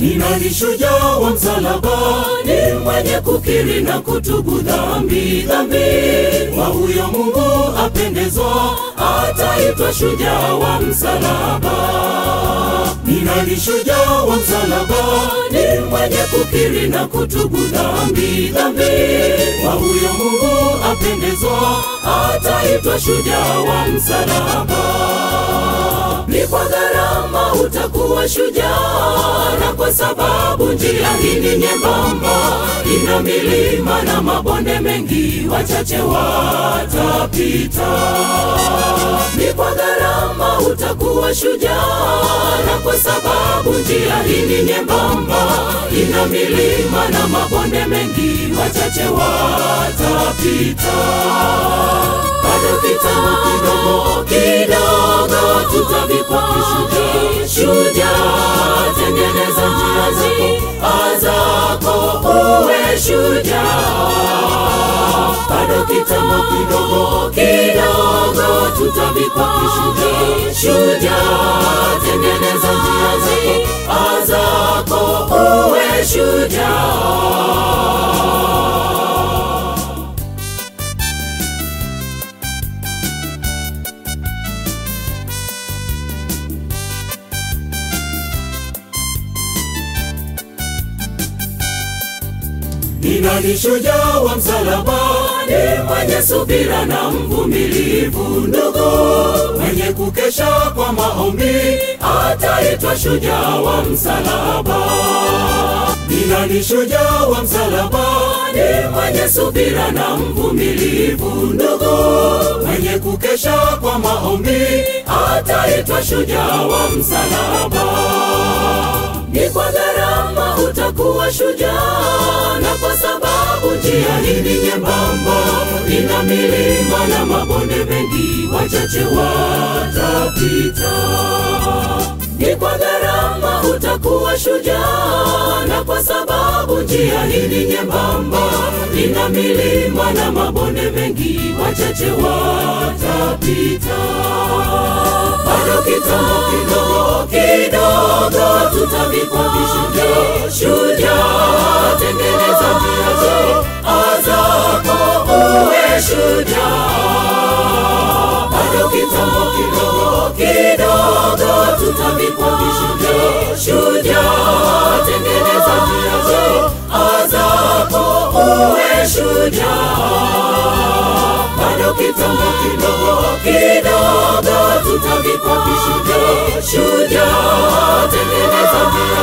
Ni nani shujaa wa msalaba? Ni mwenye kukiri na kutubu dhambi, dhambi. Kwa huyo Mungu apendezwa, ataitwa shujaa wa msalaba. Ni nani shujaa wa msalaba? Ni mwenye kukiri na kutubu dhambi, dhambi. Kwa huyo Mungu apendezwa, ataitwa shujaa wa msalaba. Ni kwa gharama utakuwa shujaa, na kwa sababu njia hii ni nyembamba, ina milima na mabonde mengi, wachache watapita. Ni kwa gharama utakuwa shujaa, na kwa sababu njia hii ni nyembamba, ina milima na mabonde mengi, wachache watapita. Bado kitambo kidogo kidogo, tutavikwa kishujaa. Shujaa, tengeneza njia zako zako, uwe shujaa. Bado kitambo kidogo kidogo, tutavikwa kishujaa. Shujaa, tengeneza njia zako zako, uwe shujaa. Ni nani shujaa wa msalaba? Ni mwenye subira na mvumilivu, ndugu, mwenye kukesha kwa maombi, ataitwa shujaa wa msalaba. Ni nani shujaa wa msalaba? Ni mwenye subira na mvumilivu, ndugu, mwenye kukesha kwa maombi, ataitwa shujaa wa msalaba. Ni kwa gharama utakuwa shujaa, na kwa sababu njia hii ni nyembamba, ina milima na mabonde mengi, wachache watapita. Ni kwa gharama utakuwa shujaa, na kwa sababu njia hii ni nyembamba, ina milima na mabonde mengi, wachache watapita. Bado kitambo kidogo kidogo, tutavikwa kishujaa. Shujaa, tengeneza njia zako zako, uwe shujaa. Bado kitambo kidogo kidogo, tutavikwa kishujaa. Shujaa, tengeneza njia zako zako, uwe shujaa. Bado kitambo kidogo kidogo, tutavikwa kishujaa. Shujaa, tengeneza njia